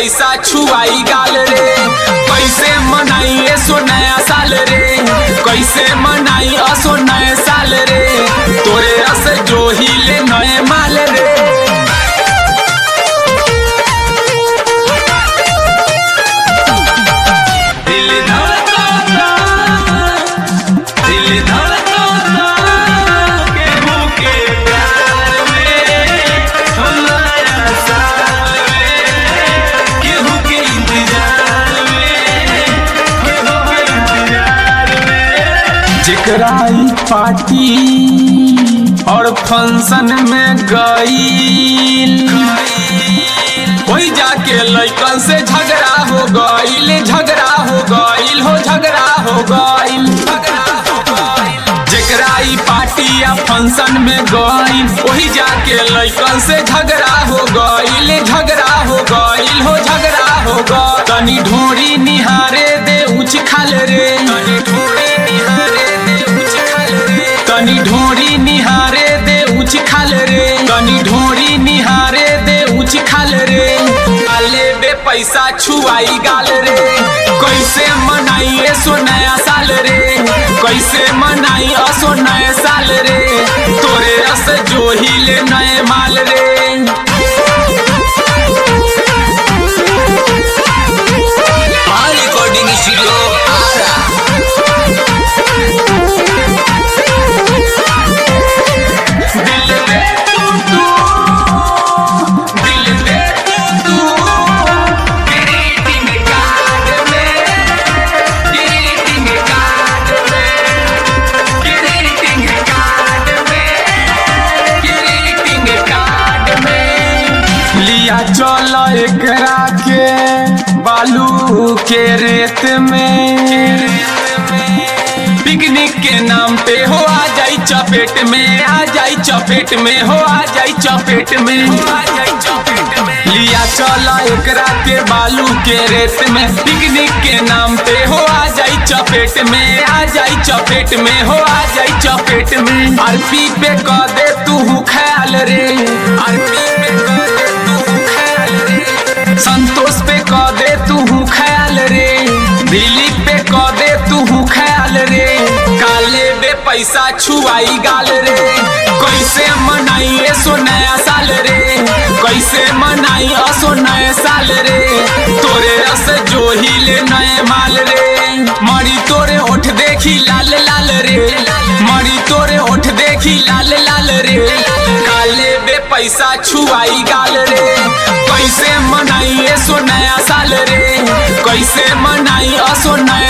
पैसा छुआई गाल रे कैसे मनाई सो नया साल रे कैसे मनाई असो नए साल रे तोरे रस जो हिले नए माल रे दिल धड़कता दिल धड़कता केहू के प्यार में हमारा साल में केहू के इंतजार में केहू के इंतजार में जेकरा ई पार्टी और फंक्शन में गईल कोई जाके लइकन से झगड़ा हो गईल झगड़ा हो गईल हो झगड़ा हो गईल झगड़ा हो गईल जेकरा ई पार्टी या फंक्शन में गईल वही जाके लइकन से झगड़ा हो गईल झगड़ा हो गईल हो झगड़ा हो गईल तनी ढोरी निहारे दे उच खाल रे तनी ढोरी निहारे दे उच खाल रे तनी ढोरी निहारे दे उच खाल रे तनी ढोरी निहारे दे उच खाल रे आले बे पैसा छुआई गाल रे कैसे मनाई सो नया साल रे कैसे मनाई असो नए साल रे तोरे रस जो हिले नए माल रे हाँ रिकॉर्डिंग स्टूडियो आरा दिल में तू तू दिल में तू तू ग्रीटिंग कार्ड में ग्रीटिंग कार्ड में ग्रीटिंग कार्ड में ग्रीटिंग कार्ड में लिया चल एकरा के बालू के रेत में पिकनिक के नाम पे हो आ जाई चपेट में आ जाई चपेट में हो आ जाई चपेट में हो आ जाई चपेट में लिया चला एकरा के बालू के रेत में पिकनिक के नाम पे हो आ जाई चपेट में आ जाई चपेट में हो आ जाई चपेट में आरपी पे कह दे तू ख्याल रे आरपी पे कह दे तू ख्याल रे संतोष पे कह दे तू ख्याल रे दिलीप पे कह दे तू ख्याल रे काले बे पैसा छुआई गाल रे कैसे मनाई सो नया साल रे कैसे मनाई असो नए साल रे तोरे रस जो हिले नए माल रे मरी तोरे ओठ देखी लाल लाल रे मरी तोरे ओठ देखी लाल लाल रे काले बे पैसा छुआई गाल रे कैसे मनाई सो नया साल रे कैसे मनाई असो नया